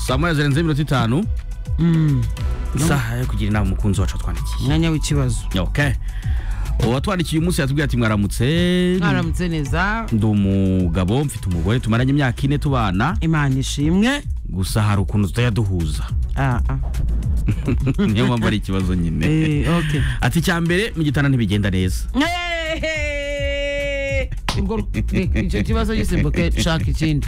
saa moya zirenze iminota itanu Mm, isaha yo kugira inama umukunzi wacu watwandikiye umwanya w'ikibazo okay uwatwandikiye umunsi yatubwiye ati mwaramutse mwaramutse neza ndi umugabo mfite umugore tumaranye imyaka ine tubana imana ishimwe gusa hari ukuntu tutajya duhuza Ah, ah. niyo mpamvu ari ikibazo nyine Eh, okay. ati icya mbere mu gitanda ntibigenda neza Eh, ubwo reka icyo kibazo gisimbuke shaka ikindi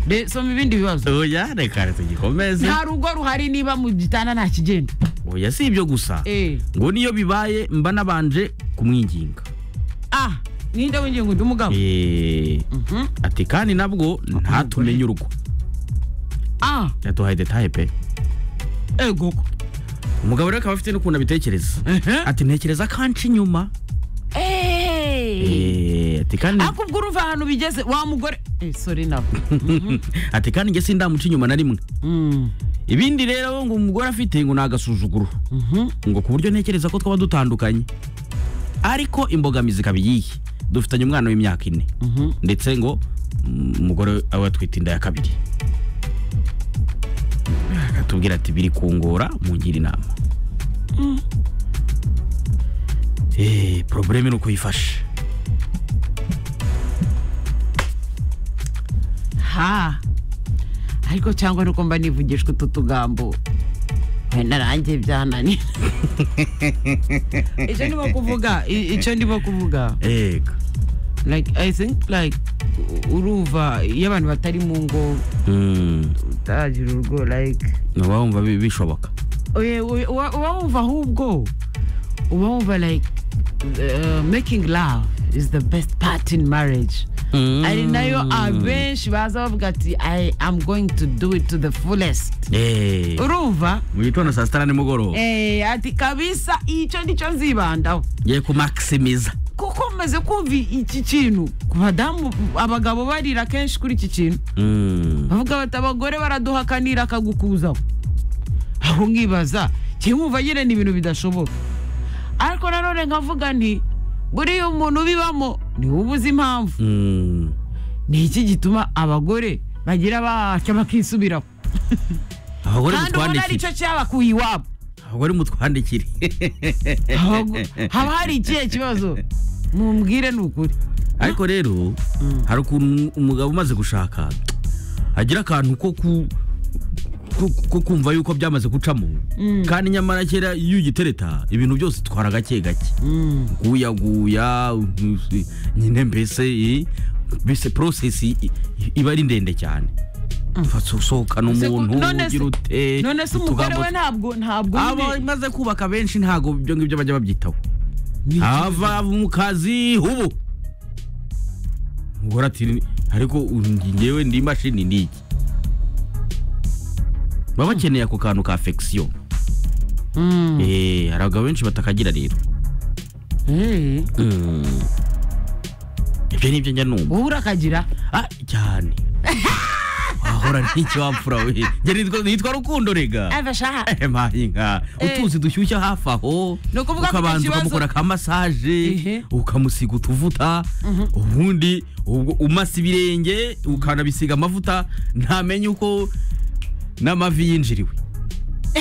De- soma ibindi bibazo oya reka tugikomeze nta rugo ruhari niba mu gitanda nta kigenda oya si ibyo gusa Eh, ngo niyo bibaye mba nabanje kumwinginga ah ninde w'ingingo undi mugabo Eh, Mhm. ati kandi nabwo ntatumenye urugo ah yaduhaye detaye pe ego umugabo rero akaba afite n'ukuntu abitekereza ati ntekereza ko anca inyuma Eh, ati kandi akubwo urumva ahantu bigeze wa mugore Eh, sorry nawe ati kandi njye sindamuca inyuma na rimwe Mm, ibindi rero ngo umugore afite ngo ni agasuzuguro mhm. ngo ku buryo ntekereza ko twaba dutandukanye ariko imbogamizi ikaba iyihe dufitanye umwana w'imyaka ine Mhm. ndetse ngo mm, umugore aba atwite inda ya kabiri akatubwira ati biri kungora mungira inama Eh, probleme ni uko yifashe ha ariko cyangwa nuko mba nivugishwa utu tugambo Eh, narangiye byananira icyo ndimo kuvuga i- icyo ndimo kuvuga ega like i think like u- urumva iyo abantu batari mu ngo Mm, utagira urugo like uba wumva bi- bishoboka oye, oye, uba uba wumva ahubwo uba wumva like uh, making love is the best part in marriage ari nayo abenshi baza bavuga ati i am going to do it to the fullest Eh, urumva mu gitondo saa sita na nimugoroba Eh, ati kabisa icyo nicyo nzibandaho ngiye kumakisimiza kuko maze kumva iki kintu ku badamu abagabo barira kenshi kuri iki kintu Mm, bavuga bati abagore baraduhakanira akagukuzaho aho nkibaza kimwumva nyine ni ibintu bidashoboka ariko nanone nkavuga nti buriya umuntu ubibamo niwe ubuze impamvu mm. ni iki gituma abagore bagira batya bakisubiraho abagore kandi ubona ari mutwandikire cyo cyabakuye iwabo abagore mutwandikire Abago- haba hari ikihe kibazo mumbwire ni ukuri ariko rero hari ukuntu umugabo umaze gushaka agira akantu ko ku ko- ko kumva yuko byamaze gucamo kandi nyamara kera iyo ugitereta ibintu byose itwara gake gake guyaguya mm, nyine mbese eh, mbese porosesi i- i- iba ari ndende cyane usohokana Se- umuntu none se- ugira ute none se umugore utugambo we ntabwo ntabwo abo nyine imaze kubaka benshi ntabwo ibyo ngibyo bajya babyitaho ni iki- ava mu kazi ubu umugore ati ariko ngewe ndi imashini ni iki baba bakeneye ako kantu ka fekisiyo Mm. hari abagabo benshi batakagira rero Eh, Mm. ibyo ni ibyo njya numva wowe urakagira ah cyane wahora n'icyo wapfura we njye nitwa- nitwa rukundo rega abashaha mpayinka Eh. utuzi dushyushya hafi aho Ni ukuvuga ko icyo ukabanza kibazo- ukamukora ka masaje Ehe. ukamusiga utuvuta ubundi ubwo umasa ibirenge ukanabisiga amavuta ntamenye uko n'amavi yinjiriwe